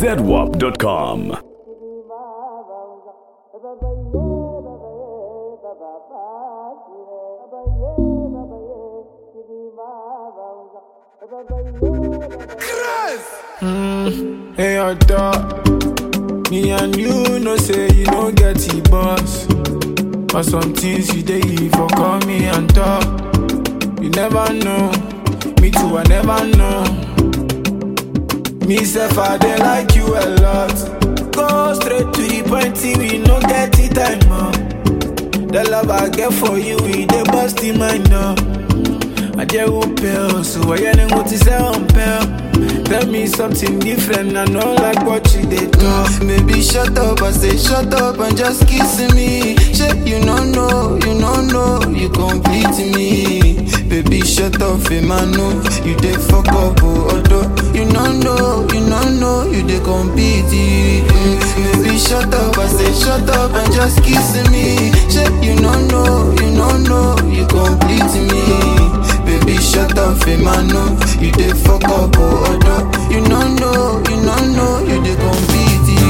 zedwap.com. Hey, your dog. Me and you know say you no get the boss. But some things you dey for call me and talk. You never know. Me too, I never know. Me self, I dey like you a lot. Go straight to the point, see we no get the time up. The love I get for you, we dey bust in my now. I just won't pay, so I ain't go to say on pay. Tell me something different, I know like what you did talk. Baby, shut up, I say shut up and just kiss me. Shit, you don't know, you don't know, you complete me. Baby, shut up, Emmanuel, you dey fuck up, oh, although you don't know, you don't know, you dey compete. Mm, Baby, shut up, I say shut up and just kiss me. Shit, you don't know, you don't know, you complete me. Baby, shut up, Emmanuel, you dey fuck up, oh, although you don't know, you don't know, you dey compete.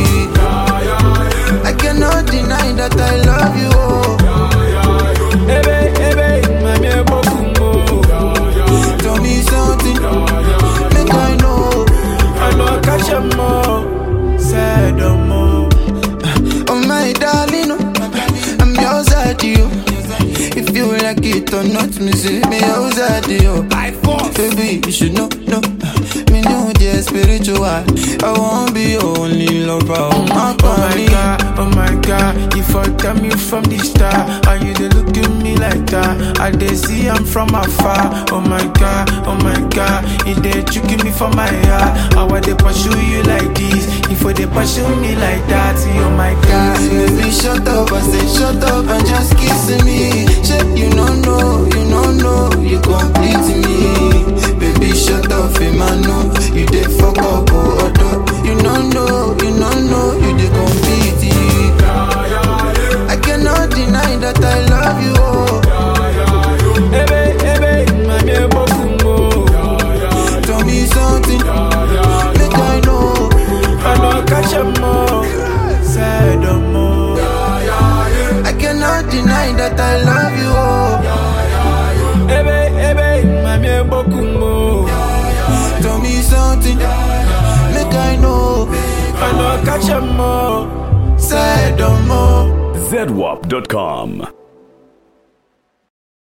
I cannot deny that I love you, oh. Ebe, ebe, mami ebo kumbo. Tell me something, make I know. I know catch a mo, sad no more. Oh my darling, oh, I'm yours at you. If you like it or not, me say me yours at you. By force. Baby, you should know, know. Me know the spiritual. I won't be your only lover. Oh my, Oh my god, oh my god, you fucked up me from the start. And you dey look at me like that. I dey see I'm from afar. Oh my god, oh my god, you dey tricking me for my heart. How I dey pursue you like this? If I dey pursue me like that, oh my god. Baby, shut up, I say shut up and just kiss me. Shit, you don't know, you don't know, you complete me. Baby, shut up, Emmanuel, you dey fuck up, oh, although you don't know, you don't know, you dey complete. I cannot deny that I love you, oh. Ebe, ebe, mami ebo kumbo. Tell me something, make I know. I know catch a mo, sad no more. I cannot deny that I love you, oh. Ebe, ebe, mami ebo kumbo. Tell me something, make I know. I know catch a mo, sad no more. zedwap.com.